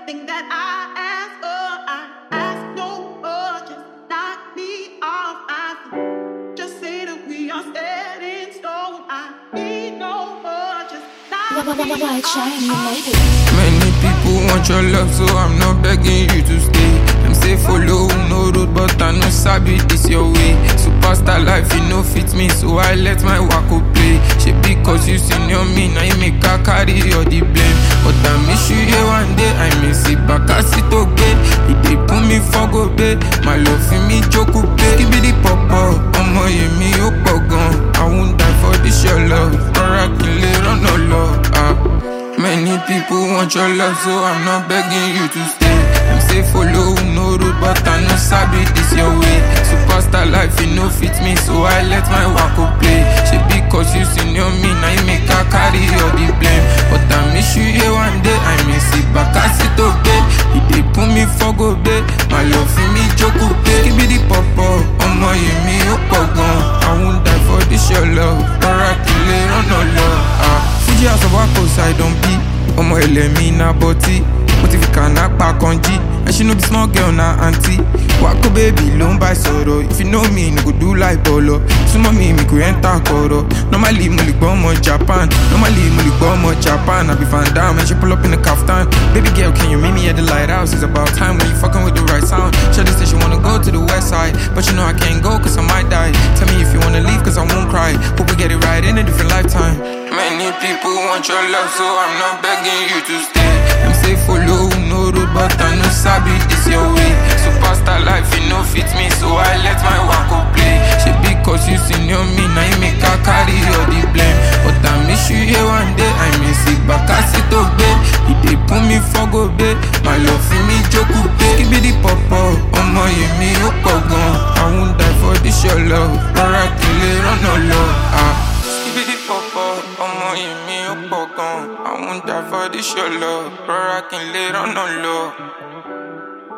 everything that I ask for. I ask no more, just knock me off my feet. Just say that we are set in stone. I need no more, just knock me White off shine, you my made it. Many people want your love, so I'm not begging you to stay. Them say follow no road, but I no sabi this your way. Superstar life, you know fit me, so I let my wako play. She because you senior me, now you make her carry all the blame. But I miss you here one day, I miss it back, I sit okay. You dey put me for go day, my love for me joke pay. Give me the pop up, ọmọ yẹmi ó pọ̀ gan. I won't die for this your love, rọra kí n lè rọ́nà lọ. Ah. Many people want your love, so I'm not begging you to stay. Them say follow no road, but I no sabi this your way. Superstar life, you no fit me, so I let my wako play. She because you senior me, now you make her carry all the blame. But I miss you here one day, I miss it back, I sit okay. He dey put me for go day, my love for me joke pay. Give me the pop up, ọmọ yẹn mi ó pọ̀ gan. I won't die for this your love, rọra kí n lè rọ́nà lọ. Ah. Fuji house of Wako side on B. ọmọ ẹlẹ́mí na bọ́tí mo ti fi kànáà pa kan jí ẹṣin no be small girl na aunty wako baby ló ń bá sọ̀rọ̀ if you know me no go do like bọ̀lọ̀ súnmọ́ mi mi kò enter kọ̀rọ̀ normally mo lè gbọ́ ọmọ japan normally mo lè gbọ́ ọmọ japan àbí van dam ẹ̀ ṣe pull up in a kaftan baby girl can you meet me at the lighthouse it's about time when you fucking with the right sound shawty say she wanna go to the west side but you know I can't go cause I might die tell me if you wanna leave cause I won't cry hope we get it right in a different lifetime Many people want your love, so I'm not begging you to stay. Them say follow no road, but I no sabi this your way. Superstar life, you know fit me, so I let my wako play. She because you senior me, now you make her carry all the blame. But I miss you here one day, I miss it back, I sit obey. He dey put me for go bay, my love for me joke pay. Give me the pop up, ọmọ yẹn mi ó pọ̀ gan. I won't die for this your love, rọra kí n lè rọ́nà lọ. Ah. Skibidi pọ̀pọ̀, ọmọ yìí mi ó pọ̀ gan. Àwọn ń jà for this your love, rọra kí n lè rọ́nà lọ.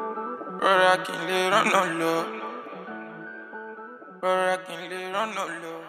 Rọra kí n lè rọ́nà lọ. Rọra kí n lè rọ́nà lọ.